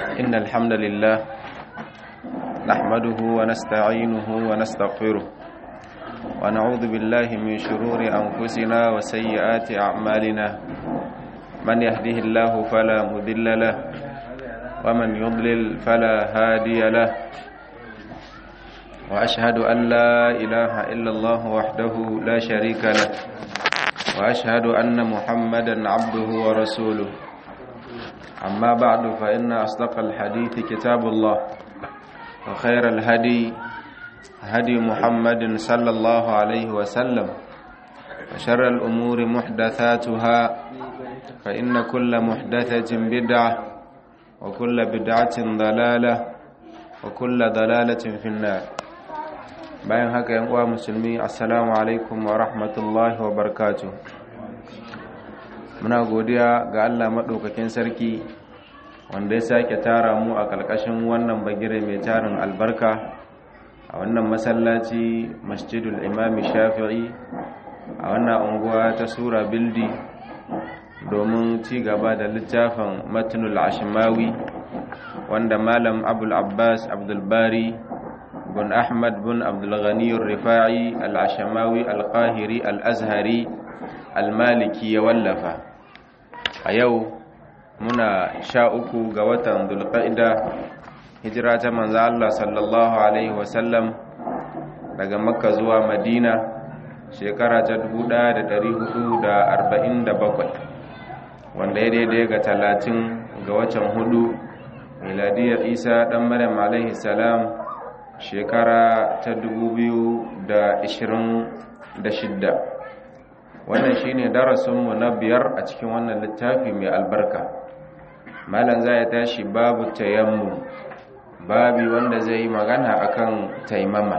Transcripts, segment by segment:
إن الحمد لله نحمده ونستعينه ونستغفره ونعوذ بالله من شرور أنفسنا وسيئات أعمالنا من يهده الله فلا مذل له ومن يضلل فلا هادي له وأشهد أن لا إله إلا الله وحده لا شريك له وأشهد أن محمدا عبده ورسوله أما بعد فإن أصدق الحديث كتاب الله وخير الهدي هدي محمد صلى الله عليه وسلم وشر الأمور محدثاتها فإن كل محدثة بدعة وكل بدعة ضلالة وكل ضلالة في النار bayan haka yan uwa musulmi assalamu alaikum wa rahmatullahi wa barakatuh muna godiya ga Allah maɗaukakin sarki wanda ya sake tara mu a ƙarƙashin wannan bagire mai tarin albarka a wannan masallaci masjidul imami shafi'i a wannan unguwa ta sura bildi domin ci gaba da littafin matnul ashimawi wanda malam abul abbas abdulbari bin ahmad bin abdulghani rifa'i al-ashamawi al-qahiri al-azhari al-maliki ya wallafa a yau muna sha uku ga watan dulqa'ida hijira ta manzo Allah sallallahu alaihi wasallam daga makka zuwa madina shekara ta 1447 wanda ya daidai ga talatin ga watan hudu miladiyar isa dan maryam alaihi salam shekara ta 2026 wannan shine darasinmu na biyar a cikin wannan littafi mai albarka malam za ya tashi babu tayammu babi wanda zai yi magana akan taimama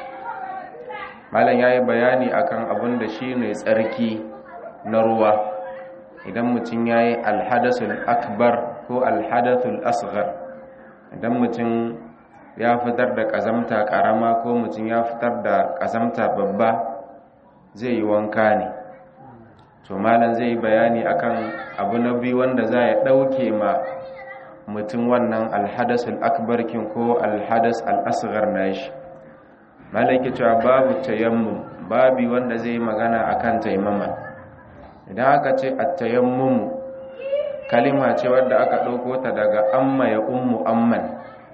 malam ya yi bayani akan abin da shi ne tsarki na ruwa idan mutum ya yi alhadasul akbar ko alhadasul asghar idan mutum ya fitar da ƙazamta ƙarama ko mutum ya fitar da ƙazamta babba zai yi wanka ne to malam zai yi bayani akan abu na biyu wanda za ya ɗauke ma mutum wannan alhadasul akbarkin ko alhadas al'asgar na shi malam ke cewa babu tayammum babi wanda zai yi magana akan taimama idan aka ce a tayammum kalima ce wadda aka ɗauko ta daga amma ya ummu amman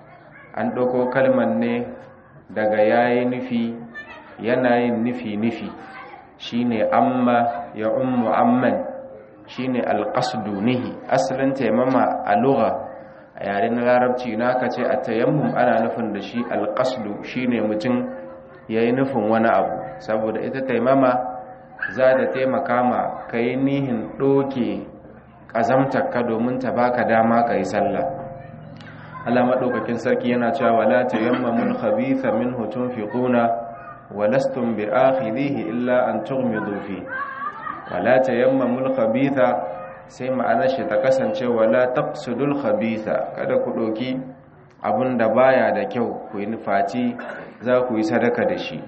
an ɗauko kalmar ne daga yayi nufi yanayin nufi-nufi shine amma ya ummu amman shine alqasdu nihi asalin taimama a lugha a yaren larabci na ka ce a tayammum ana nufin da shi alqasdu shine mutum yayi nufin wani abu saboda ita taimama za ta taimaka ma kai nihin doke kazamtar ka domin ta baka dama kai sallah Allah madaukakin sarki yana cewa wala tayammamul khabitha minhu tunfiquna ولستم بآخذيه إلا أن تغمضوا فيه ولا تيمموا الخبيث sai ma'anar shi ta kasance wala taqsudul khabitha kada ku doki abun da baya da kyau ku yi nufaci za ku yi sadaka da shi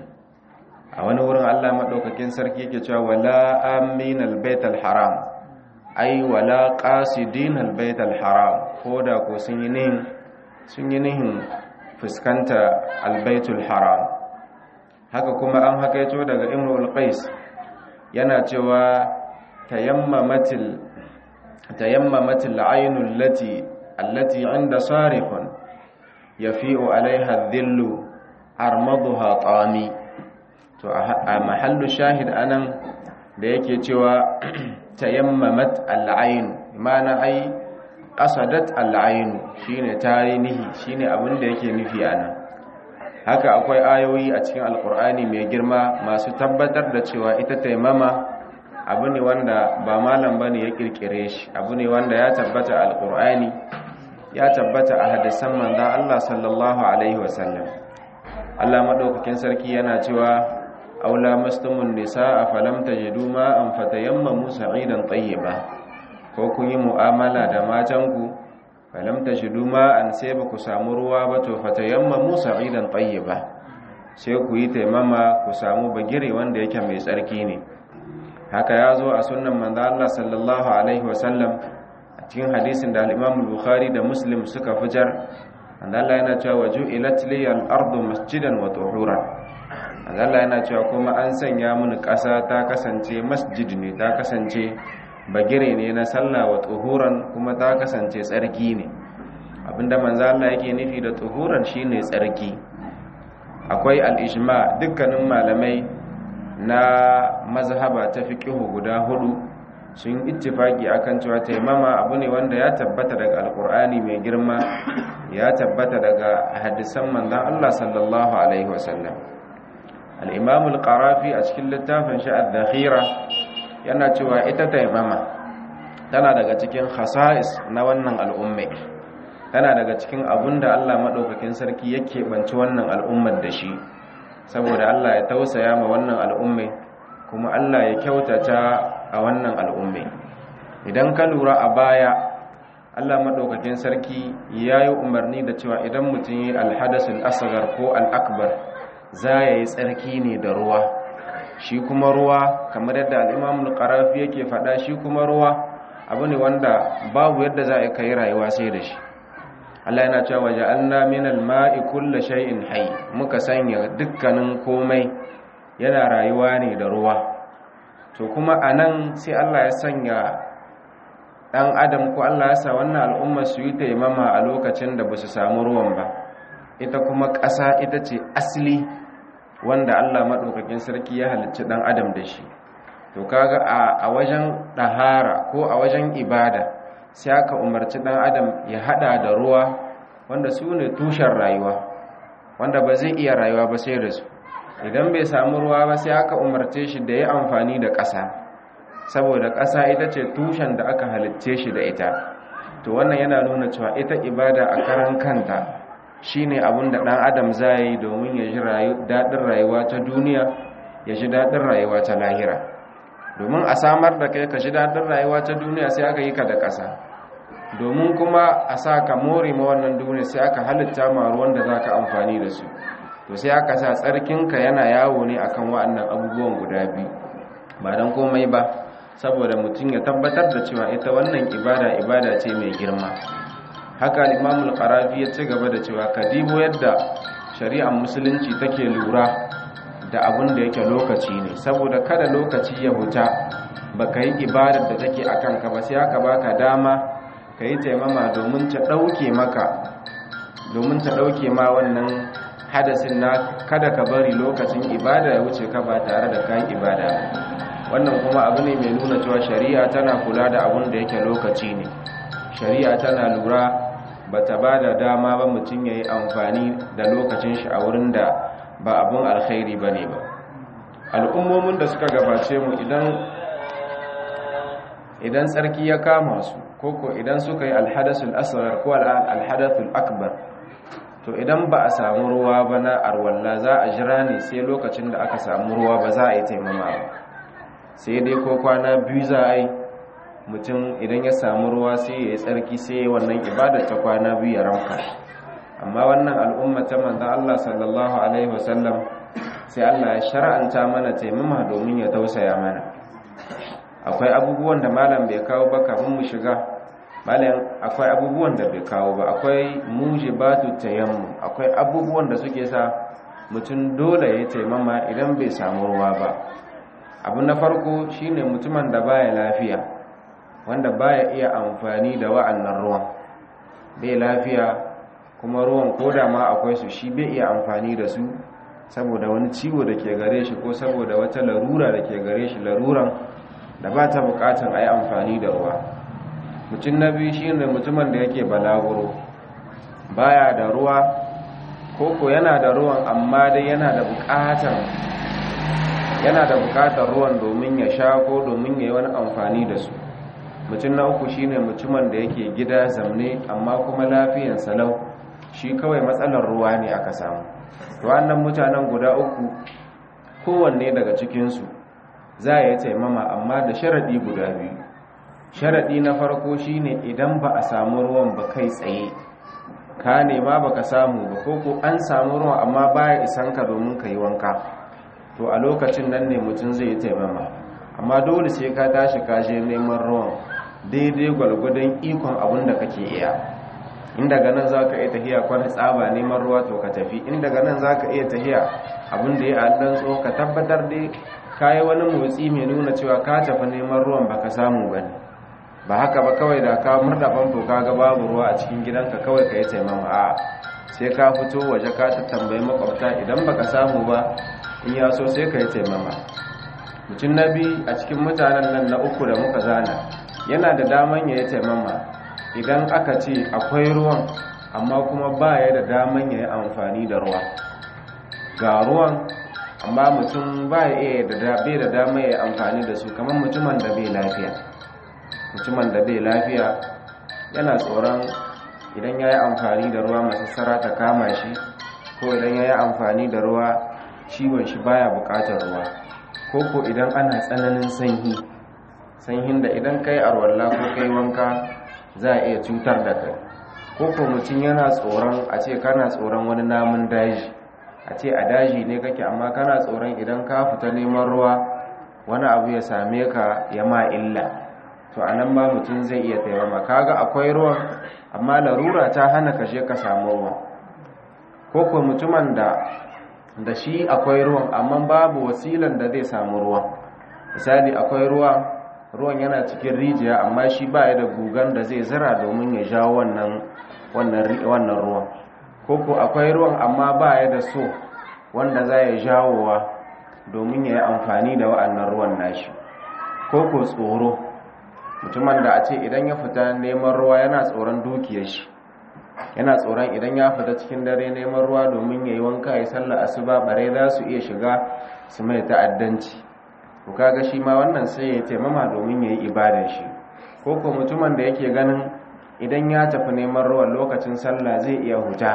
a wani wurin Allah madaukakin sarki yake cewa wala aminal baital haram ai wala qasidinal baital haram koda ko sun yi nihin sun yi nihin fuskanta albaitul haram haka kuma an hakaito daga imrul qais yana cewa tayammamatil tayammamatil aynul lati allati inda sarifun yafi'u alaiha dhillu armaduha tami to a mahallu shahid anan da yake cewa tayammamat al-ayn mana ai qasadat al-ayn shine tarihi shine abin da yake nufi anan haka akwai ayoyi a cikin alkur'ani mai girma masu tabbatar da cewa ita taimama abu ne wanda ba malam bane ya kirkire shi abu ne wanda ya tabbata alkur'ani ya tabbata a hadisan manzon Allah sallallahu alaihi wasallam Allah madaukakin sarki yana cewa aula mastumun nisaa falam tajidu ma an fatayammamu sa'idan tayyiba ko kun yi mu'amala da matanku falam tashidu ma an sai ba ku samu ruwa ba to fatayammamu sa'idan tayyiba sai ku yi taimama ku samu bagire wanda yake mai tsarki ne haka ya zo a sunnan manzo Allah sallallahu alaihi wasallam cikin hadisin da al-Imam Bukhari da Muslim suka fitar Allah yana cewa waju'ilat liyal ardu masjidan wa tuhuran Allah yana cewa kuma an sanya mini ƙasa ta kasance masjid ne ta kasance bagire ne na sallah wa tuhuran kuma ta kasance tsarki ne abinda manzo Allah yake nufi da tuhuran shine tsarki akwai al-ijma dukkanin malamai na mazhaba ta fiqhu guda hudu sun ittifaki akan cewa taimama abu ne wanda ya tabbata daga alkur'ani mai girma ya tabbata daga hadisan manzon Allah sallallahu alaihi wasallam al-imam al-qarafi a cikin littafin shi ad-dakhira yana cewa ita taimama tana daga cikin khasa'is na wannan al'ummai tana daga cikin abunda Allah madaukakin sarki yake banci wannan al'ummar da shi saboda Allah ya tausaya ma wannan al'ummai kuma Allah ya kyautata a wannan al'ummai idan ka lura a baya Allah maɗaukakin sarki ya yi umarni da cewa idan mutum yi alhadasul asgar ko al'akbar za ya yi tsarki ne da ruwa shi kuma ruwa kamar yadda al'imamun ƙarafi yake faɗa shi kuma ruwa abu ne wanda babu yadda za a kai rayuwa sai da shi Allah yana cewa waje an naminal ma'i kulla shay'in hai muka sanya dukkanin komai yana rayuwa ne da ruwa to kuma a nan sai Allah ya sanya ɗan adam ko Allah ya sa wannan al'ummar su yi taimama a lokacin da ba su samu ruwan ba ita kuma ƙasa ita ce asali wanda Allah maɗaukakin sarki ya halicci ɗan adam da shi to kaga a wajen ɗahara ko a wajen ibada sai aka umarci ɗan adam ya haɗa da ruwa wanda su ne tushen rayuwa wanda ba zai iya rayuwa ba sai da su idan bai samu ruwa ba sai aka umarce shi da ya amfani da ƙasa saboda ƙasa ita ce tushen da aka halitce shi da ita to wannan yana nuna cewa ita ibada a karan kanta shine abin da ɗan adam za yi domin ya ji daɗin rayuwa ta duniya ya ji daɗin rayuwa ta lahira domin a samar da kai ka ji daɗin rayuwa ta duniya sai aka yi ka da ƙasa domin kuma a sa ka more ma wannan duniya sai aka halitta ma ruwan da za ka amfani da su to sai aka sa tsarkinka yana yawo ne akan wa'annan abubuwan guda biyu ba don komai ba saboda mutum ya tabbatar da cewa ita wannan ibada ibada ce mai girma haka limamul qarafi ya ci gaba da cewa kadibo yadda shari'ar musulunci take lura da abin da yake lokaci ne saboda kada lokaci ya huta baka yi ibadar da take akan ka ba sai aka baka dama ka yi taimama domin ta ɗauke maka domin ta ɗauke ma wannan hadasin na kada ka bari lokacin ibada ya wuce ka ba tare da kayan ibada wannan kuma abu ne mai nuna cewa shari'a tana kula da abin da yake lokaci ne shari'a tana lura ba ta ba da dama ba mutum ya yi amfani da lokacin shi a wurin da ba abin alkhairi ba ne ba al'ummomin da suka gabace mu idan idan tsarki ya kama su koko idan suka yi alhadasul asghar ko alhadathul akbar to idan ba a samu ruwa ba na arwalla za a jira ne sai lokacin da aka samu ruwa ba za a yi taimama ba sai dai ko kwana biyu za a yi mutum idan ya samu ruwa sai ya yi tsarki sai ya wannan ibadar ta kwana biyu ya ramka amma wannan al'umma ta manzan Allah sallallahu alaihi wasallam sai Allah ya shar'anta mana taimama domin ya tausaya mana akwai abubuwan da malam bai kawo ba kafin mu shiga malam akwai abubuwan da bai kawo ba akwai mujibatu tayammu akwai abubuwan da suke sa mutum dole ya taimama idan bai samu ruwa ba abu na farko shine mutumin da baya lafiya wanda baya iya amfani da wa'annan ruwan bai lafiya kuma ruwan koda ma akwai su shi bai iya amfani da su saboda wani ciwo da ke gare shi ko saboda wata larura da ke gare shi laruran da ba ta bukatan a yi amfani da ruwa mutum na biyu shi ne mutumin da yake balaguro baya da ruwa koko yana da ruwan amma dai yana da bukatar yana da bukatar ruwan domin ya sha ko domin ya yi wani amfani da su mutum na uku shine mutumin da yake gida zamne amma kuma lafiyan salau shi kawai matsalar ruwa ne aka samu wannan mutanen guda uku kowanne daga cikinsu za a yi taimama amma da sharaɗi guda biyu sharaɗi na farko shine idan ba a samu ruwan ba kai tsaye ka nema ba ka samu ba ko ko an samu ruwan amma baya isan ka domin ka yi wanka to a lokacin nan ne mutum zai yi taimama amma dole sai ka tashi ka je neman ruwan daidai gwalgwadon ikon abin da kake iya in daga nan za ka iya tafiya kwana tsaba neman ruwa to ka tafi in daga nan za ka iya tafiya abin da ya allon tso ka tabbatar dai ka yi wani motsi mai nuna cewa ka tafi neman ruwan baka samu ba ne ba haka ba kawai da ka murda famfo ka ga babu ruwa a cikin gidanka kawai ka yi taimama a sai ka fito waje ka ta tambayi makwabta idan baka samu ba in ya so sai ka yi taimama mutum na biyu a cikin mutanen nan na uku da muka zana yana da daman ya yi taimama idan aka ce akwai ruwan amma kuma ba ya da daman ya yi amfani da ruwa ga ruwan amma mutum ba ya iya da bai da dama ya yi amfani da su kamar mutumin da bai lafiya mutumin da bai lafiya yana tsoron idan ya yi amfani da ruwa masassara ta kama shi ko idan ya yi amfani da ruwa ciwon shi baya bukatar ruwa ko ko idan ana tsananin sanyi sanyin da idan kai arwalla ko kai wanka za a iya cutar da kai ko ko mutum yana tsoron a ce kana tsoron wani namun daji a ce a daji ne kake amma kana tsoron idan ka fita neman ruwa wani abu ya same ka ya ma illa to a nan ba mutum zai iya taimama kaga akwai ruwan amma larura ta hana ka je ka samu ruwa ko ko mutumin da da shi akwai ruwan amma babu wasilan da zai samu ruwa misali akwai ruwa ruwan yana cikin rijiya amma shi ba ya da gugan da zai zira domin ya jawo wannan wannan ruwan ko ko akwai ruwan amma ba ya da so wanda za ya jawowa domin ya yi amfani da wa'annan ruwan nashi ko ko tsoro mutumin da a ce idan ya fita neman ruwa yana tsoron dukiyar shi yana tsoron idan ya fita cikin dare neman ruwa domin ya yi wanka ya sallar asuba bare za su iya shiga su mai ta'addanci ku kaga shi ma wannan sai ya taimama domin ya yi ibadar shi ko ko mutumin da yake ganin idan ya tafi neman ruwan lokacin sallah zai iya huta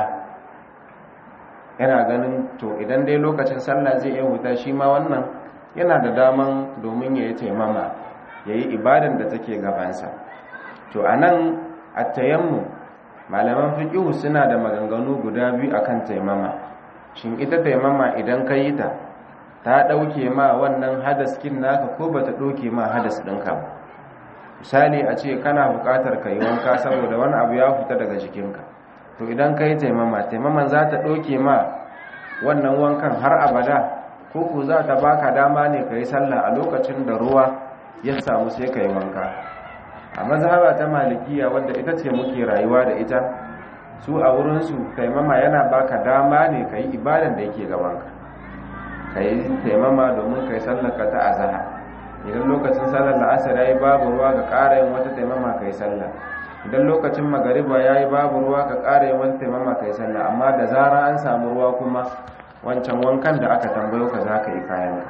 yana ganin to idan dai lokacin sallah zai iya huta shi ma wannan yana da daman domin ya yi taimama ya yi ibadan da take gabansa to a nan a tayammu malaman fiƙihu suna da maganganu guda biyu akan taimama shin ita taimama idan ka yi ta ta ɗauke ma wannan hadaskin naka ko ba ta ɗauke ma hadas ɗinka ba misali a ce kana buƙatar ka yi wanka saboda wani abu ya fita daga jikinka to idan ka yi taimama taimaman za ta ɗauke ma wannan wankan har abada ko ku za ta baka dama ne ka yi sallah a lokacin da ruwa ya samu sai ka yi wanka a mazhaba ta malikiya wadda ita ce muke rayuwa da ita su a wurinsu taimama yana baka dama ne ka yi ibadan da yake gabanka ka yi taimama domin ka yi sallaka ta azaha idan lokacin sallar la'asar ya yi babu ruwa ka ƙara yin wata taimama ka yi sallah idan lokacin magariba ya yi babu ruwa ka ƙara yin wata taimama ka yi sallah amma da zara an samu ruwa kuma wancan wankan da aka tambayo ka za ka yi kayanka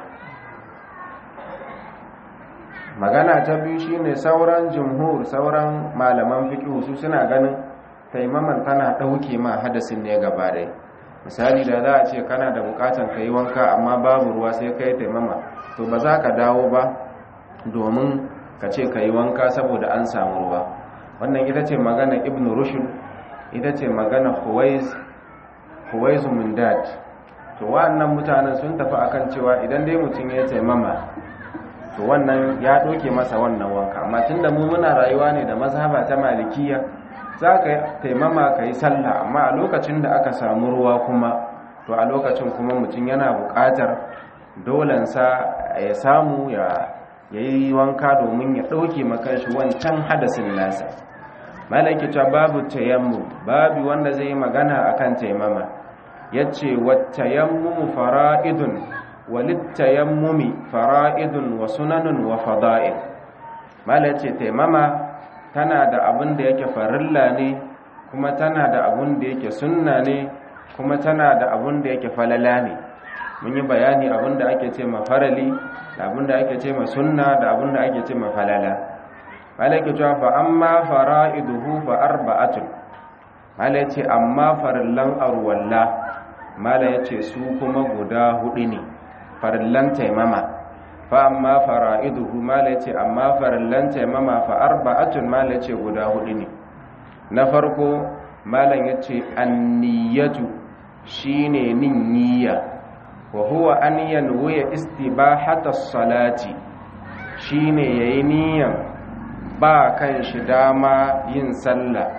magana ta biyu shine sauran jumhur sauran malaman fiqh su suna ganin taimaman tana ɗauke ma hadasin ne gaba ɗaya misali da za a ce kana da bukatan ka yi wanka amma babu ruwa sai ka yi taimama to ba za ka dawo ba domin ka ce ka yi wanka saboda an samu ruwa wannan ita ce magana ibn rushd ita ce magana huwais mundad to wa'annan mutanen sun tafi akan cewa idan dai mutum ya taimama to wannan ya ɗauke masa wannan wanka amma tunda mu muna rayuwa ne da mazhaba ta malikiya za ka taimama ka yi sallah amma a lokacin da aka samu ruwa kuma to a lokacin kuma mutum yana buƙatar dolensa ya samu ya yi wanka domin ya ɗauke makanshi wancan hadasin nasa malaki ta babu tayammu babu wanda zai yi magana akan taimama ya ce wattayammu fara'idun walittayammumi fara'idun wa sunanun wa fada'il malaki taimama tana da abin da yake farilla ne kuma tana da abin da yake sunna ne kuma tana da abin da yake falala ne mun yi bayani abin da ake ce ma farali da abin da ake ce ma sunna da abin da ake ce ma falala malaka cewa fa amma fara'iduhu fa arba'atun mala yace amma farillan arwalla mala yace su kuma guda hudu ne farillan taimama fa amma fara'iduhu mala yace amma farillan taimama fa arba'atun mala yace guda hudu ne na farko malam yace anniyatu shine nin niyya wa huwa an yanwiya istibahata salati shine yayi niyyan ba kan shi dama yin sallah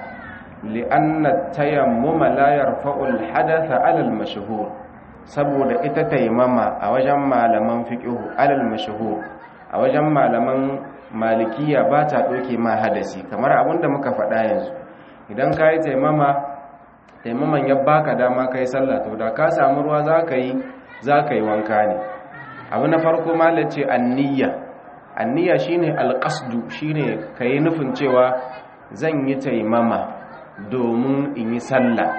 li'anna tayammuma la yarfa'u al-hadatha 'ala al-mashhur saboda ita taimama a wajen malaman fiqh alal mashhur a wajen malaman malikiya ba ta doke ma hadasi kamar abinda muka faɗa yanzu idan ka yi taimama taimaman ya baka dama ka yi sallah to da ka samu ruwa za ka yi za ka yi wanka ne abu na farko malace anniya anniya shine alqasdu shine ka yi nufin cewa zan yi taimama domin in yi sallah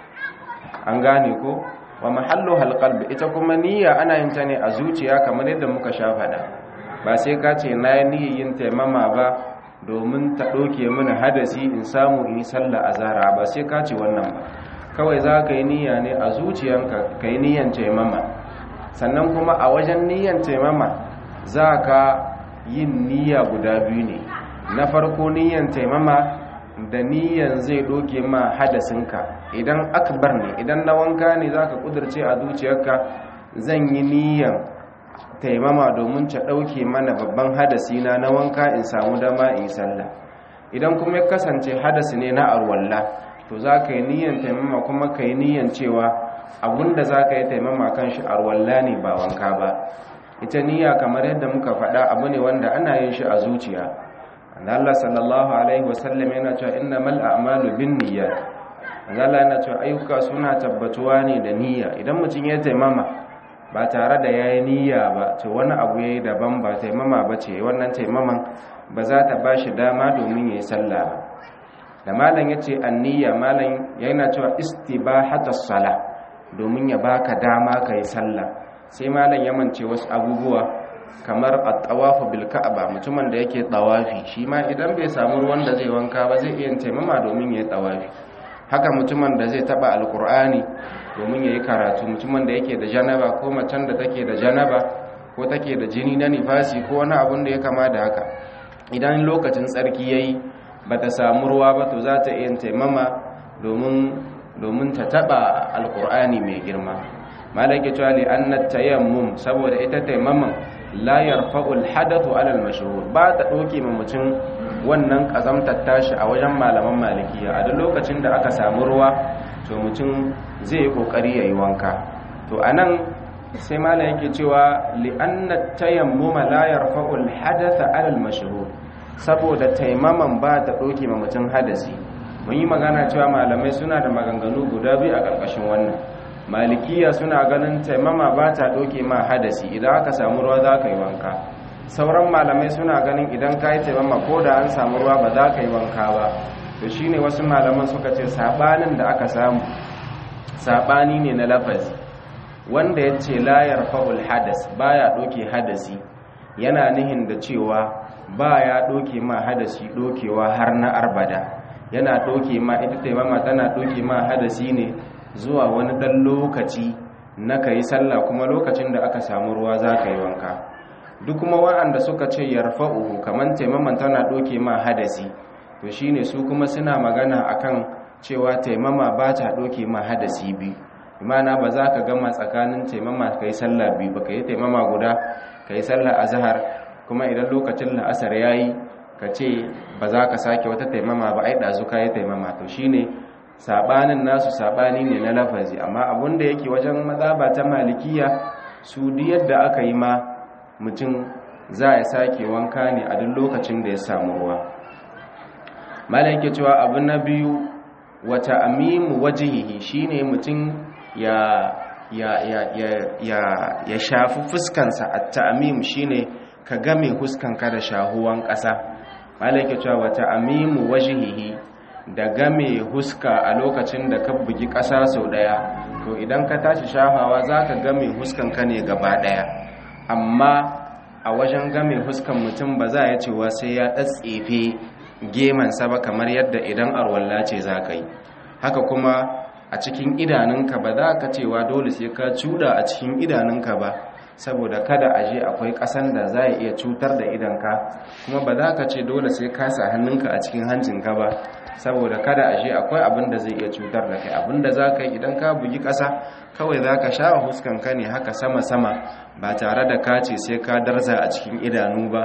an gane ko wa mahallu halqalbi ita kuma niyya ana yin ta ne a zuciya kamar yadda muka sha faɗa ba sai ka ce na yi niyyar yin taimama ba domin ta ɗauke mini hadasi in samu in yi sallah a zara ba sai ka ce wannan ba kawai za ka yi niyya ne a zuciyanka ka yi niyyan taimama sannan kuma a wajen niyyan taimama za ka yin niyya guda biyu ne na farko niyyan taimama da niyyan zai ɗauke ma hadasinka idan akbar ne idan na wanka ne za ka ƙudurce a zuciyarka zan yi niyyan taimama domin ta ɗauke mana babban hadasi na na wanka in samu dama in sallah idan kuma ya kasance hadasi ne na arwalla to za ka yi niyan taimama kuma ka yi niyan cewa abinda za ka yi taimama kan shi arwalla ne ba wanka ba ita niyya kamar yadda muka faɗa abu ne wanda ana yin shi a zuciya Allah sallallahu alaihi wasallam yana cewa innamal a'malu binniyat Allah yana cewa ayyuka suna tabbatuwa ne da niyya idan mutum ya taimama ba tare da ya yi niyya ba to wani abu ya yi daban ba taimama ba ce wannan taimaman ba za ta ba shi dama domin ya yi sallah ba da malam ya ce an niyya malam yana cewa istibahatas sala domin ya baka dama ka yi sallah sai malam ya mance wasu abubuwa kamar at-tawafu bil ka'aba mutumin da yake tawafi shi ma idan bai samu ruwan da zai wanka ba zai iya taimama domin ya yi tawafi haka mutumin da zai taba alkur'ani domin ya yi karatu mutumin da yake da janaba ko macen da take da janaba ko take da jini na nifasi ko wani abun da ya kama da haka idan lokacin tsarki ya yi ba ta samu ruwa ba to za ta iya taimama domin ta taba alkur'ani mai girma malaki cewa li annat tayammum saboda ita taimaman la yarfa'ul hadathu alal mashhur ba ta doke ma mutum wannan kazamtar tashi a wajen malaman malikiya a duk lokacin da aka samu ruwa to mutum zai yi kokari yayi wanka to anan sai malam yake cewa li annat tayammuma la yarfa'ul hadatha alal mashhur saboda taimaman ba ta doke ma mutum hadasi mun yi magana cewa malamai suna da maganganu guda biyu a ƙarƙashin wannan malikiya suna ganin taimama ba ta ɗauke ma hadasi idan aka samu ruwa za ka yi wanka sauran malamai suna ganin idan ka yi taimama ko da an samu ruwa ba za ka yi wanka ba to shi ne wasu malaman suka ce saɓanin da aka samu saɓani ne na lafazi wanda ya ce layar fa'ul hadas ba ya ɗauke hadasi yana nihin da cewa ba ya ɗauke ma hadasi ɗaukewa har na arbada yana ɗauke ma ita taimama tana ɗauke ma hadasi ne zuwa wani ɗan lokaci na ka yi sallah kuma lokacin da aka samu ruwa za ka yi wanka duk kuma waɗanda suka ce yarfa'u kamar taimaman tana ɗoke ma hadasi to shine su kuma suna magana akan cewa taimama ba ta ɗoke ma hadasi biyu imana ba za ka gama tsakanin taimama ka yi sallah biyu ba ka yi taimama guda ka yi sallah azhar kuma idan lokacin la'asar ya yi ka ce ba za ka sake wata taimama ba ai ɗazu ka yi taimama to shine sabanin nasu sabani ne na lafazi amma abinda yake wajen mazaba ta malikiya su duk yadda aka yi ma mutum za ya sake wanka ne a duk lokacin da ya samu ruwa malam yake cewa abu na biyu wata amimu wajihihi shine mutum ya ya ya ya ya ya shafi fuskansa at-ta'mim shine ka game huskanka da shahuwan ƙasa malam yake cewa wata amimu wajihihi da game huska a lokacin da ka bugi ƙasa sau ɗaya to idan ka tashi shafawa za ka game huskanka ne gaba ɗaya amma a wajen game huskan mutum ba za ya cewa sai ya ɗatsefe gemansa ba kamar yadda idan arwalla ce za ka yi haka kuma a cikin idanunka ba za ka cewa dole sai ka cuda a cikin idanunka ba saboda kada a je akwai ƙasan da za iya cutar da idanka kuma ba za ka ce dole sai ka sa hannunka a cikin hancinka ba saboda kada a je akwai abin da zai iya cutar da kai abin da za ka yi idan ka bugi ƙasa kawai za ka sha huskanka ne haka sama-sama ba tare da ka ce sai ka darza a cikin idanu ba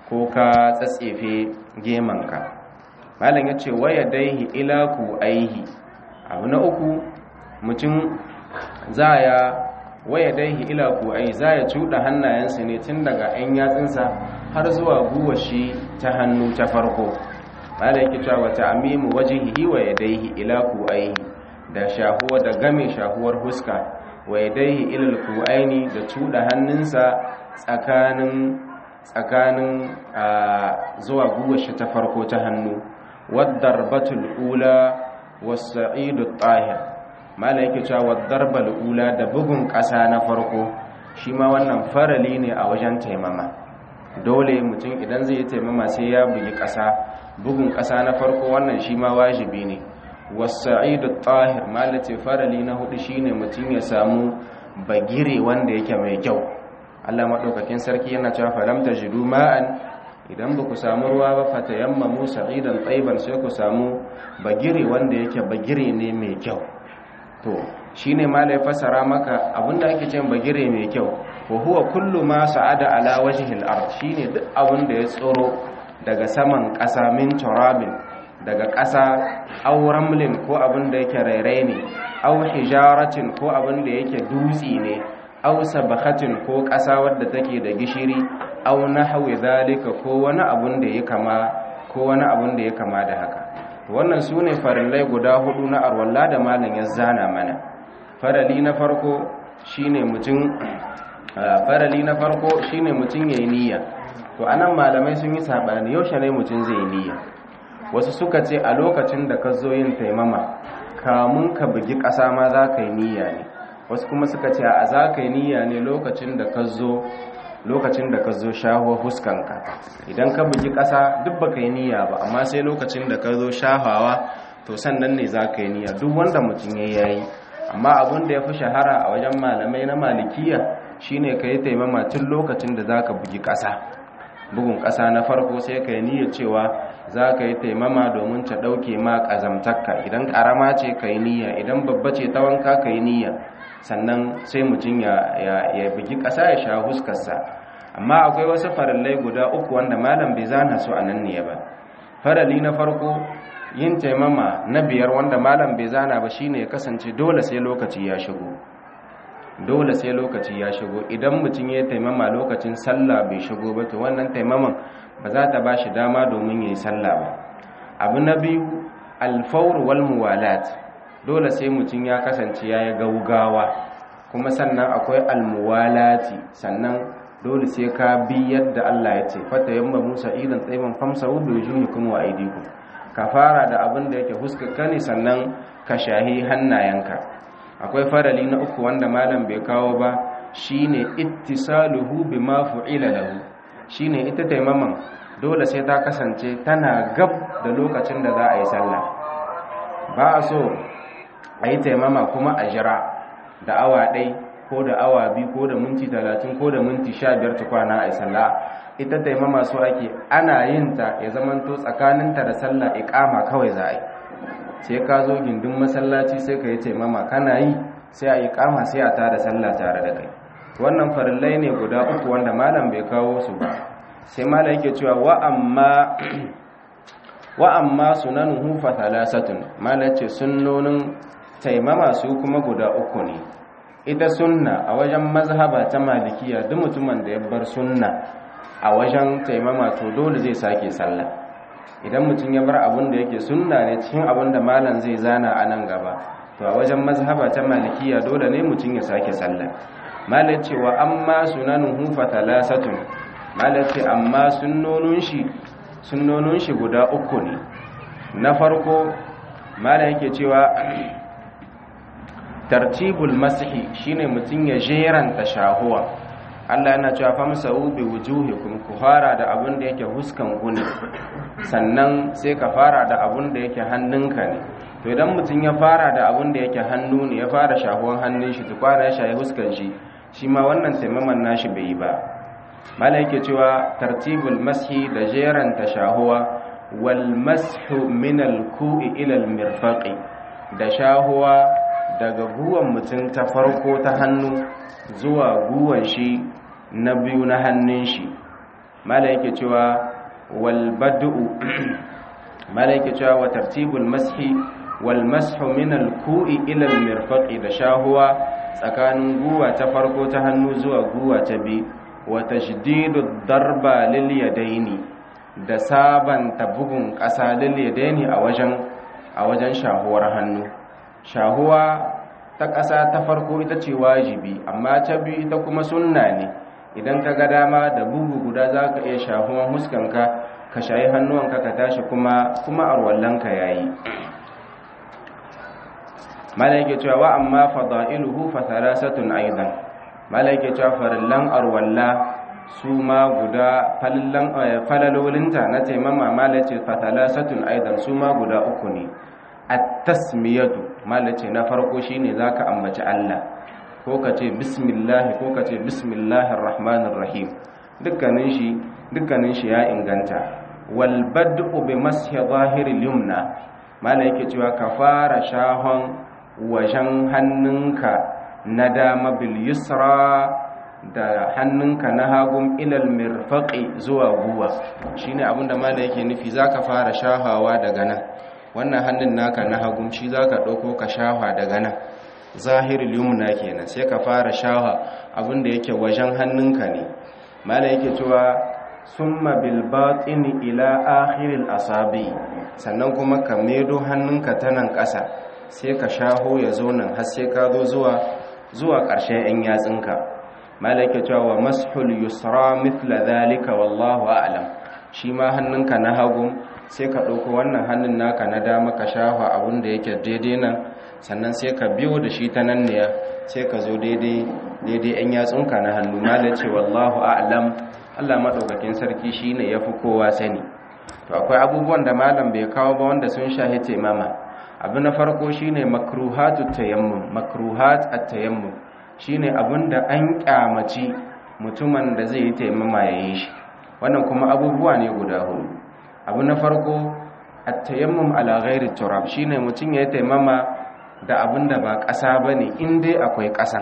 ko ka tsatsefe gemanka malam ya ce waya daihi ilaku aihi abu na uku mutum za ya waya daihi ilaku aihi za ya cuɗa hannayensa ne tun daga 'yan yatsunsa har zuwa guwashi ta hannu ta farko malam yake cewa wata amimu wajihihi wa yadaihi ilaku aihi da shahuwa da game shahuwar huska wa yadaihi ilal ku'aini da cuɗa hannunsa tsakanin tsakanin zuwa guwashi ta farko ta hannu waddarbatul ula wasa'idu tahir mala yake cewa waddarbal ula da bugun ƙasa na farko shi ma wannan farali ne a wajen taimama dole mutum idan zai yi taimama sai ya bugi ƙasa bugun ƙasa na farko wannan shi ma wajibi ne wasa'idu tahir mala ce farali na hudu shine mutum ya samu bagire wanda yake mai kyau Allah maɗaukakin sarki yana cewa falam tajidu ma'an idan ba ku samu ruwa ba fata yamma musa idan tsaiban sai ku samu bagire wanda yake bagire ne mai kyau to shi ne ma ya fasara maka abinda ake cin bagire mai kyau ko huwa kullu ma sa'ada ala wajhil ard shine duk abinda ya tsoro daga saman ƙasa min turabin daga ƙasa aw ramlin ko abinda yake rairai ne aw hijaratin ko abinda yake dutsi ne aw sabakhatin ko ƙasa wadda take da gishiri aw nahwi zalika ko wani abun da ya kama ko wani abun da ya kama da haka wannan sune farillai guda hudu na arwalla da malam ya zana mana farali na farko shine mutum farali na farko shine mutum yayi niyya to anan malamai sun yi sabani yaushe ne mutum zai niyya wasu suka ce a lokacin da ka zo yin taimama kamun ka bugi ƙasa ma za ka yi niyya ne wasu kuma suka ce a za ka yi niyya ne lokacin da ka zo lokacin da ka zo shahuwa huskanka idan ka bugi ƙasa duk ba ka yi niyya ba amma sai lokacin da ka zo shahawa to sannan ne za ka yi niyya duk wanda mutum ya yayi amma abin da ya fi shahara a wajen malamai na malikiya shine ka yi taimama tun lokacin da za ka bugi ƙasa bugun ƙasa na farko sai ka yi niyya cewa za ka yi taimama domin ta ɗauke ma ƙazamtakka idan ƙarama ce ka yi niyya idan babba ce ta wanka ka yi niyya sannan sai mutum ya bugi ƙasa ya sha huskarsa amma akwai wasu farallai guda uku wanda malam bai zana su a nan ne ba farali na farko yin taimama na biyar wanda malam bai zana ba shine ya kasance dole sai lokaci ya shigo dole sai lokaci ya shigo idan mutum ya taimama lokacin sallah bai shigo ba to wannan taimaman ba za ta ba shi dama domin ya yi sallah ba abu na biyu alfawar wal muwalat dole sai mutum ya kasance ya yi gaugawa kuma sannan akwai almuwalati sannan dole sai ka bi yadda Allah ya ce fata yamma musa idan tsaiman famsa wubi wujuhikum wa aydikum ka fara da abin da yake huskarka ne sannan ka shahi hannayenka akwai farali na uku wanda malam bai kawo ba shine ittisaluhu bima fu'ila lahu shine ita taimaman dole sai ta kasance tana gab da lokacin da za a yi sallah ba a so a yi taimama kuma a jira da awa ɗai ko da awa biyu ko da minti talatin ko da minti sha biyar tukwana a yi sallah ita taimama so ake ana yin ta ya zamanto tsakaninta da sallah iƙama kawai za a yi sai ka zo gindin masallaci sai ka yi taimama kana yi sai a yi kama sai a tada sallah tare da kai wannan farillai ne guda uku wanda malam bai kawo su ba sai malam yake cewa wa amma wa amma sunanuhu fa thalathatun malam ce sunnonin taimama su kuma guda uku ne ita sunna a wajen mazhaba ta malikiya duk mutumin da ya bar sunna a wajen taimama to dole zai sake sallah idan mutum ya bar abin da yake sunna ne cikin abin da malam zai zana a nan gaba to a wajen mazhaba ta malikiya dole ne mutum ya sake sallah malam cewa amma sunanuhu fa thalathatun malam ce amma sunnonin shi sunnonin shi guda uku ne na farko malam yake cewa tartibul mashi shine mutum ya jeranta shahuwa Allah yana cewa famsa'u bi wujuhikum ku fara da abin da yake huskan ku ne sannan sai ka fara da abin da yake hannunka ne to idan mutum ya fara da abin da yake hannu ne ya fara shahuwan hannun shi tukwana ya shayi huskan shi shi ma wannan taimaman nashi bai yi ba mala yake cewa tartibul mashi da jeranta shahuwa wal mashu min al ku'i ila al mirfaqi da shahuwa daga guwan mutum ta farko ta hannu zuwa guwan shi na biyu na hannun shi mala yake cewa wal bad'u mala yake cewa wa tartibul mashi wal mashu min al ku'i ila al mirfaqi da shahuwa tsakanin guwa ta farko ta hannu zuwa guwa ta bi wa tashdidu darba lil yadaini da sabanta bugun ƙasa lil yadaini a wajen a wajen shahuwar hannu shahuwa ta ƙasa ta farko ita ce wajibi amma ta biyu ita kuma sunna ne idan ka ga dama da bugu guda za ka iya shahuwan huskanka ka shayi hannuwanka ka tashi kuma kuma arwallanka ya yi malaike cewa wa amma fada'iluhu fa thalathatun aidan malaike cewa farillan arwalla su ma guda falalolinta na taimama malace fa thalathatun aidan su ma guda uku ne at-tasmiyatu malace na farko shine zaka ambaci Allah ko ka ce bismillah ko ka ce bismillahir rahmanir rahim dukkanin shi dukkanin shi ya inganta wal bad'u bi mashi zahiril yumna malaike cewa ka fara shahon wajen hannunka na dama bil yusra da hannunka na hagun ilal mirfaqi zuwa guwa shine abinda malai yake nufi zaka fara shahawa daga nan wannan hannun naka na hagun shi zaka dauko ka shaha daga nan zahirul yumna kenan sai ka fara shaha abinda yake wajen hannunka ne malai yake cewa summa bil batini ila akhiril asabi sannan kuma ka medo hannunka ta nan ƙasa sai ka shaho ya zo nan har sai ka zo zuwa zuwa ƙarshen 'yan yatsinka malaka cewa wa mashul yusra mithla dhalika wallahu a'lam shi ma hannunka na hagu sai ka ɗauko wannan hannun naka na dama ka shafa abin da yake daidai nan sannan sai ka biyo da shi ta nan ne sai ka zo daidai daidai 'yan yatsunka na hannu malaka ce wallahu a'lam Allah madaukakin sarki shine yafi kowa sani to akwai abubuwan da malam bai kawo ba wanda sun shahi taimama abu na farko shine makruhatu tayammum makruhat at-tayammum shine abinda an kyamaci mutumin da zai yi taimama yayin shi wannan kuma abubuwa ne guda hudu abu na farko at-tayammum ala ghairi turab shine mutum ya taimama da abinda ba ƙasa bane in dai akwai ƙasa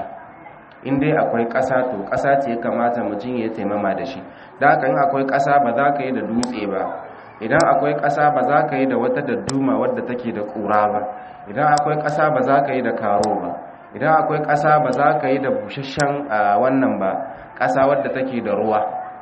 in dai akwai ƙasa to ƙasa ce ya kamata mutum ya taimama da shi da haka in akwai ƙasa ba za ka yi da dutse ba idan akwai ƙasa ba za ka yi da wata dadduma wadda take da ƙura ba idan akwai ƙasa ba za ka yi da karo ba idan akwai ƙasa ba za ka yi da busasshen wannan ba ƙasa wadda take da ruwa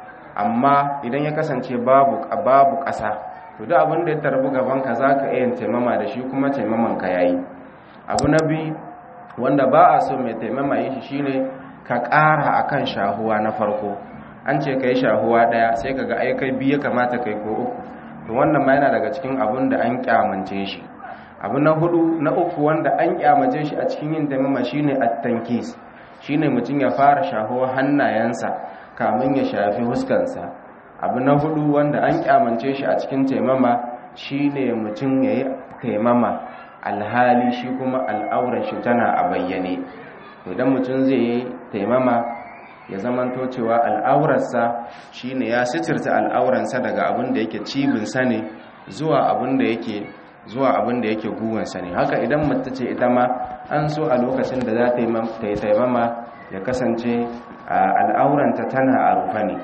amma idan ya kasance babu babu ƙasa to duk abin da ya tarbi gabanka za ka iya taimama da shi kuma taimaman ka yayi abu na biyu wanda ba a so mai taimama yi shi shine ka ƙara akan shahuwa na farko an ce ka yi shahuwa ɗaya sai ka ga aikai biyu ya kamata kai ko uku to wannan ma yana daga cikin abun da an kyamance shi abu na hudu na uku wanda an kyamace shi a cikin yin taimama shine at-tankis shine mutum ya fara shaho hannayensa kamin ya shafi huskansa abu na hudu wanda an kyamance shi a cikin taimama shine mutum yayi taimama alhali shi kuma al'auran shi tana a bayyane idan mutum zai yi taimama ya zamanto cewa al'aurarsa shine ya sitirta al'auransa daga abin da yake cibinsa ne zuwa abin da yake zuwa abin da yake guwansa ne haka idan mace ce ita ma an so a lokacin da za ta yi taimama ya kasance al'auranta tana a rufe ne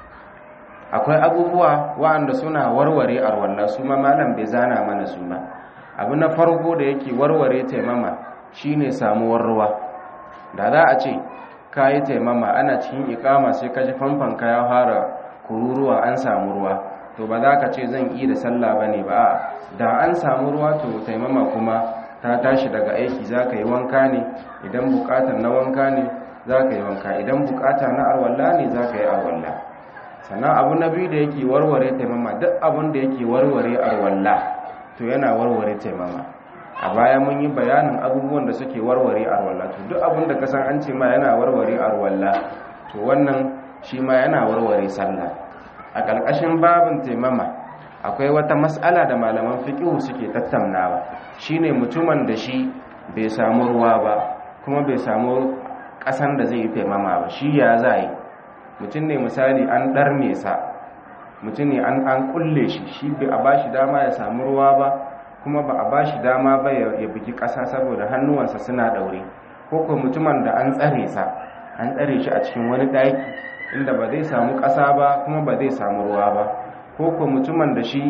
akwai abubuwa wa'anda suna warware arwalla su ma malam bai zana mana su ba abu na farko da yake warware taimama shine samuwar ruwa da za a ce ka yi taimama ana cikin ikama sai ka ji famfanka ya fara kururuwa an samu ruwa to ba za ka ce zan yi da sallah ba ne ba da an samu ruwa to taimama kuma ta tashi daga aiki za ka yi wanka ne idan bukatar na wanka ne za ka yi wanka idan bukata na arwalla ne za ka yi arwalla sannan abu na biyu da yake warware taimama duk abin da yake warware arwalla to yana warware taimama a baya mun yi bayanin abubuwan da suke warware arwalla to duk abin da kasan an ce ma yana warware arwalla to wannan shi ma yana warware sallah a ƙarƙashin babin taimama akwai wata mas'ala da malaman fiqh suke tattaunawa shine mutumin da shi bai samu ruwa ba kuma bai samu ƙasan da zai yi taimama ba shi ya za yi mutum ne misali an ɗarme sa mutum ne an an kulle shi shi bai a bashi dama ya samu ruwa ba kuma ba a ba shi dama ba ya bugi ƙasa saboda hannuwansa suna ɗaure ko kuma mutumin da an tsare sa an tsare shi a cikin wani ɗaki inda ba zai samu ƙasa ba kuma ba zai samu ruwa ba ko ko mutumin da shi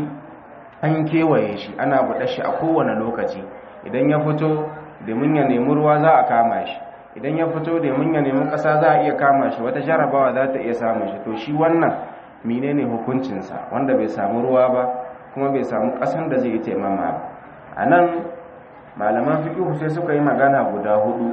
an kewaye shi ana buɗe shi a kowane lokaci idan ya fito domin ya nemi ruwa za a kama shi idan ya fito domin ya nemi ƙasa za a iya kama shi wata jarabawa za ta iya samun shi to shi wannan menene hukuncinsa wanda bai samu ruwa ba kuma bai samu ƙasan da zai yi taimama ba a nan malaman fiƙihu sai suka yi magana guda hudu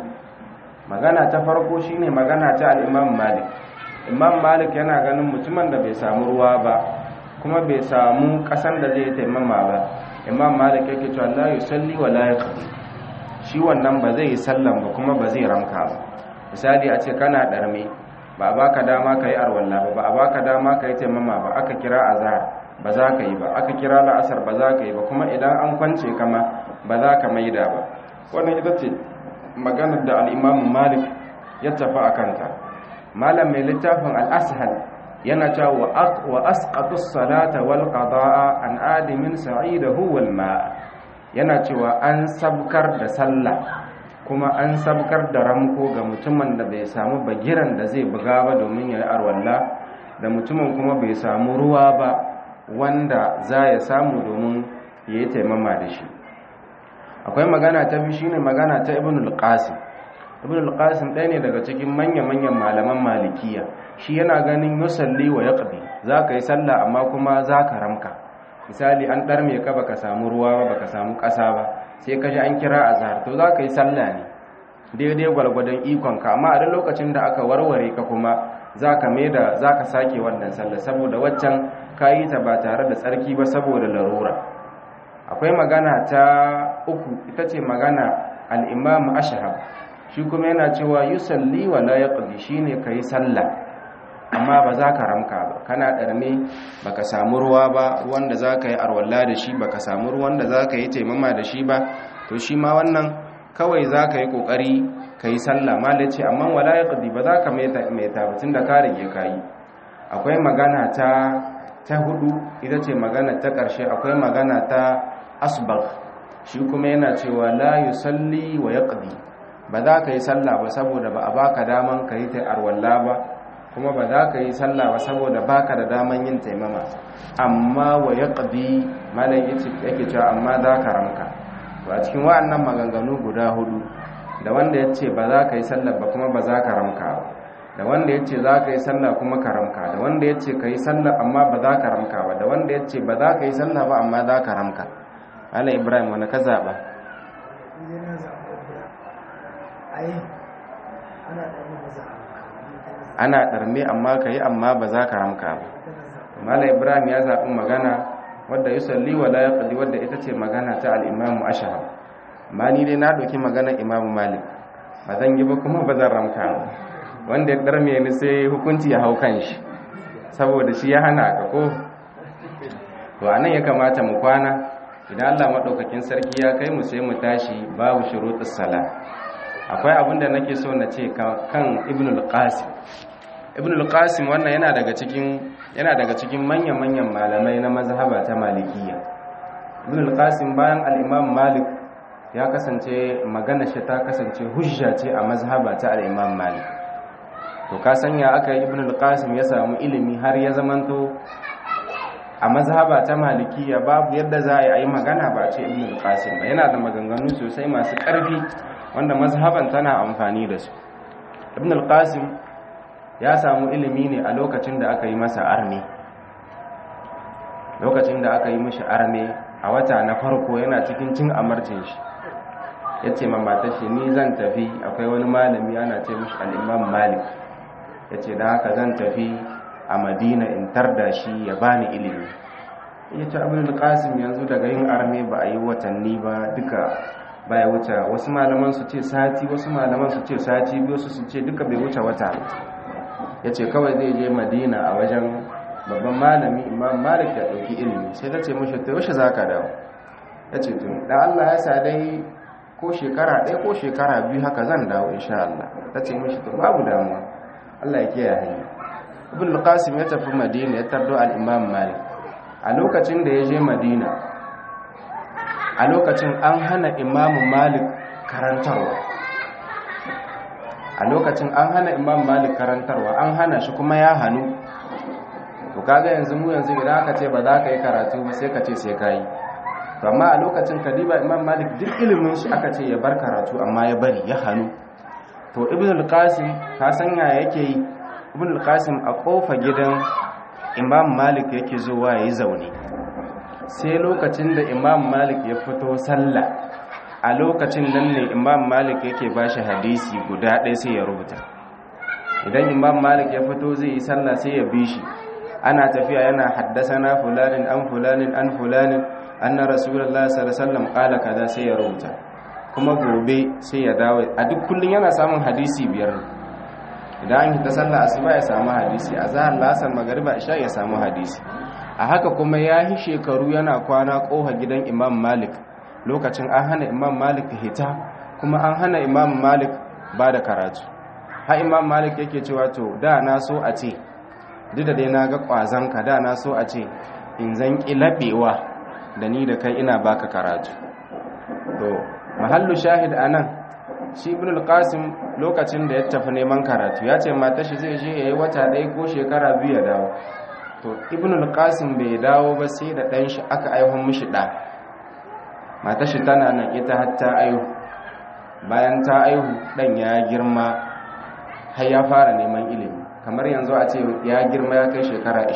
magana ta farko shine magana ta al'imam malik imam malik yana ganin mutumin da bai samu ruwa ba kuma bai samu ƙasan da zai yi taimama ba imam malik yake cewa la yusalli wa la yaqdi shi wannan ba zai yi sallan ba kuma ba zai ramka ba misali a ce kana ɗarme ba a baka dama ka yi arwalla ba ba a baka dama ka yi taimama ba aka kira azhar ba za ka yi ba aka kira la'asar ba za ka yi ba kuma idan an kwance kama ba za ka maida ba wannan ita ce maganar da al'imamu malik ya tafi a kanta malam mai littafin al'ashal yana cewa wa asqatus salata wal qada'a an adimin sa'idahu wal ma'a yana cewa an sabkar da sallah kuma an sabkar da ramko ga mutumin da bai samu bagiran da zai buga ba domin ya yi arwalla da mutumin kuma bai samu ruwa ba wanda za ya samu domin ya yi taimama da shi akwai magana ta biyu shine magana ta ibn al-qasim ibn al-qasim ɗaya ne daga cikin manya-manyan malaman malikiya shi yana ganin yusalli wa yaqdi za ka yi sallah amma kuma za ka ramka misali an ɗarme ka baka samu ruwa ba baka samu ƙasa ba sai ka ji an kira azhar to za ka yi sallah ne daidai gwalgwadon ikonka amma a duk lokacin da aka warware ka kuma za ka da za ka sake wannan sallah saboda waccan ka yi ta ba tare da tsarki ba saboda larura akwai magana ta uku ita ce magana al'imam ashahab shi kuma yana cewa yusalli wa la yaqdi shine kai sallah amma ba za ka ramka ba kana ɗarme baka samu ruwa ba ruwan da za ka yi arwalla da shi baka samu ruwan da za ka yi taimama da shi ba to shi ma wannan kawai za ka yi ƙoƙari ka yi sallah ma da ce amma wala ya ƙadi ba za ka mai tabbatin da ka rage ka yi akwai magana ta ta hudu ita ce magana ta ƙarshe akwai magana ta asbag shi kuma yana cewa la yusalli wa yaqdi ba za ka yi sallah ba saboda ba a baka daman ka yi ta arwalla ba kuma ba za ka yi sallah ba saboda baka da daman yin taimama amma wa ya ƙadi malai yake cewa amma za ka ramka ba cikin wa'annan maganganu guda hudu da wanda ya ce ba za ka yi sallah ba kuma ba za ka ramka ba da wanda ya ce za ka yi sallah kuma ka ramka da wanda ya ce ka yi sallah amma ba za ka ramka ba da wanda ya ce ba za ka yi sallah ba amma za ka ramka ala ibrahim wani ka zaɓa ana ɗarme amma ka yi amma ba za ka ramka ba mala ibrahim ya zaɓi magana wadda yi salli wa la yaƙali wadda ita ce magana ta al'imamu ashahar ma ni dai na ɗauki magana imamu malik ba zan yi ba kuma ba zan ramka ba wanda ya ɗarme ni sai hukunci ya hau kan shi saboda shi ya hana ka ko to a nan ya kamata mu kwana idan allah maɗaukakin sarki ya kai mu sai mu tashi babu shuruɗus sala akwai abin da nake so na ce kan ibn al-qasim ibn al-qasim wannan yana daga cikin yana daga cikin manyan-manyan malamai na mazhaba ta malikiya ibn al-qasim bayan al-imam malik ya kasance magana shi ta kasance hujja ce a mazhaba ta al-imam malik to ka sanya aka yi ibn al-qasim ya samu ilimi har ya zamanto a mazhaba ta malikiya babu yadda za a yi magana ba ce ibn al-qasim ba yana da maganganu sosai masu ƙarfi wanda mazhaban tana amfani da su ibn al-qasim ya samu ilimi ne a lokacin da aka yi masa arme lokacin da aka yi mishi arme a wata na farko yana cikin cin amarcin shi ya ce mamata shi ni zan tafi akwai wani malami ana ce mishi al'imam malik ya ce da haka zan tafi a madina in tarda shi ya bani ilimi ya ce abin al-qasim yanzu daga yin arme ba a yi watanni ba duka baya wuce wasu malaman su ce sati wasu malaman su ce sati biyu su ce duka bai wuce wata ya ce kawai zai je madina a wajen babban malami imam malik ya ɗauki ilimi sai ta ce mashi ta yaushe za ka dawo ya ce tun da allah ya sa dai ko shekara ɗaya ko shekara biyu haka zan dawo insha allah ta ce mashi to babu damuwa allah ya kiyaye hanyar ibn al-qasim ya tafi madina ya tardo al-imam malik a lokacin da ya je madina a lokacin an hana imamu malik karantarwa a lokacin an hana imam malik karantarwa an hana shi kuma ya hannu to kaga yanzu mu yanzu idan aka ce ba za ka yi karatu ba sai ka ce sai ka yi to amma a lokacin kadiba imam malik duk ilimin shi aka ce ya bar karatu amma ya bari ya hannu to ibn al-qasim ka san ya yake yi ibn al-qasim a kofa gidan imam malik yake zuwa yayi zaune sai lokacin da imam malik ya fito sallah a lokacin nan ne imam malik yake bashi hadisi guda ɗaya sai ya rubuta idan imam malik ya fito zai yi sallah sai ya bi shi ana tafiya yana haddasana fulanin an fulanin an fulanin anna rasulullahi sallallahu alaihi wasallam qala kaza sai ya rubuta kuma gobe sai ya dawo a duk kullun yana samun hadisi biyar idan an hita sallah asuba ya samu hadisi a zahar lasar magariba isha ya samu hadisi a haka kuma ya yi shekaru yana kwana koha gidan imam malik lokacin an hana imam malik hita kuma an hana imam malik ba da karatu ha imam malik yake cewa to da na so a ce duk da dai na ga ƙwazonka da na so a ce in zan ƙilaɓewa da ni da kai ina baka karatu to mahallu shahid a nan shi ibn al-qasim lokacin da ya tafi neman karatu ya ce mata shi zai je ya yi wata ɗaya ko shekara biyu ya dawo to ibn al-qasim bai dawo ba sai da ɗan shi aka aihon mishi ɗa mata shi tana nan ita har ta aihu bayan ta aihu ɗan ya girma har ya fara neman ilimi kamar yanzu a ce ya girma ya kai shekara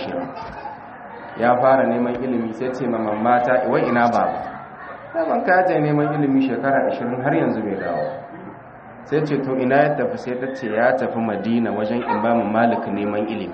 20 ya fara neman ilimi sai ce ma mamata wai ina baba daban ka ta neman ilimi shekara 20 har yanzu bai dawo sai ce to ina ya tafi sai ta ce ya tafi madina wajen imamu malik neman ilimi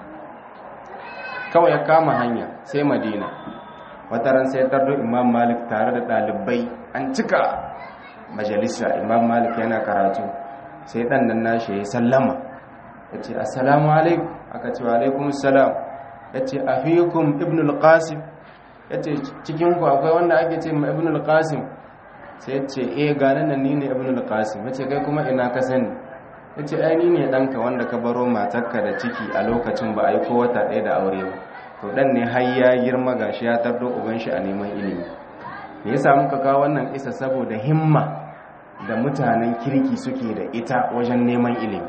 kawai ya kama hanya sai madina wata ran sai tardo imam malik tare da ɗalibai an cika majalisa imam malik yana karatu sai ɗan nan nashi ya sallama ya ce assalamu alaikum aka ce wa alaikum salam ya ce a fikun ibn al-qasim ya ce cikinku akwai wanda ake ce ma ibn al-qasim sai ya ce eh gane nan ni ne ibn al-qasim ya ce kai kuma ina ka sani ya ce ai ni ne ɗanka wanda ka baro matarka da ciki a lokacin ba a yi ko wata ɗaya da aure ba to ɗan ne har ya girma gashi ya tardo uban shi a neman ilimi me yasa muka kawo wannan isa saboda himma da mutanen kirki suke da ita wajen neman ilimi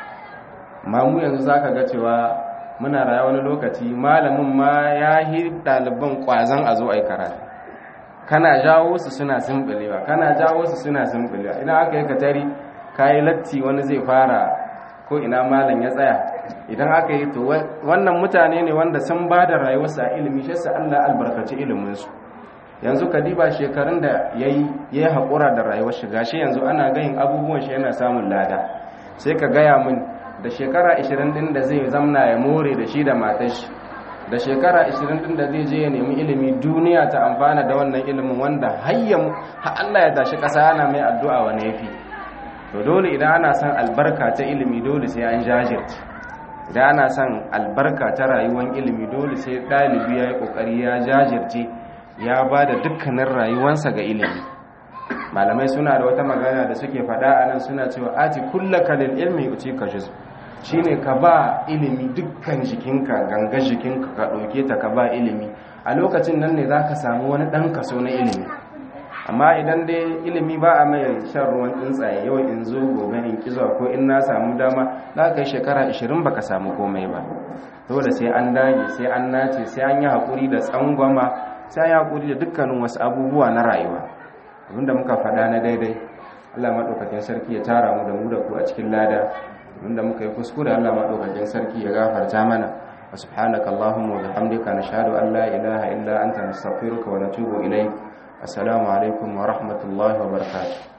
ma mu yanzu za ka ga cewa muna raya wani lokaci malamin ma ya yi ɗaliban ƙwazon a zo a yi karatu kana jawo su suna simbilewa kana jawo su suna simbilewa idan aka yi katari ka yi latti wani zai fara ko ina malam ya tsaya idan aka yi to wannan mutane ne wanda sun ba da rayuwarsu a ilimi shi sa Allah albarkaci iliminsu yanzu kadiba shekarun da ya yi haƙura da rayuwar shiga shi yanzu ana gayin abubuwan shi yana samun lada sai ka gaya min da shekara 20 din da zai zamna ya more da shi da matar shi da shekara 20 din da zai je ya nemi ilimi duniya ta amfana da wannan ilimin wanda hayyan ha Allah ya tashi kasa ana mai addu'a wani yafi to dole idan ana son albarka ta ilimi dole sai an jajirce idan ana son albarka ta rayuwar ilimi dole sai dalibi ya yi kokari ya jajirce ya ba da dukkanin rayuwarsa ga ilimi malamai suna da wata magana da suke faɗa a nan suna cewa ati kullaka lil ilmi uci ka juz shine ka ba ilimi dukkan jikinka ganga jikinka ka ɗauke ta ka ba ilimi a lokacin nan ne zaka samu wani ɗan kaso na ilimi amma idan dai ilimi ba a mai shan ruwan tsuntsaye yau in zo gobe in kizo ko in na samu dama za ka yi shekara 20 baka samu komai ba dole sai an dage sai an nace sai an yi haƙuri da tsangwama sai an yi haƙuri da dukkanin wasu abubuwa na rayuwa abinda muka faɗa na daidai Allah maɗaukakin sarki ya tara mu da mu da ku a cikin lada abinda muka yi kuskure Allah maɗaukakin sarki ya gafarta mana wa subhanaka allahumma wa bihamdika nashhadu an la ilaha illa anta nastaghfiruka wa natubu ilayk assalamu alaikum wa rahmatullahi wa barakatuh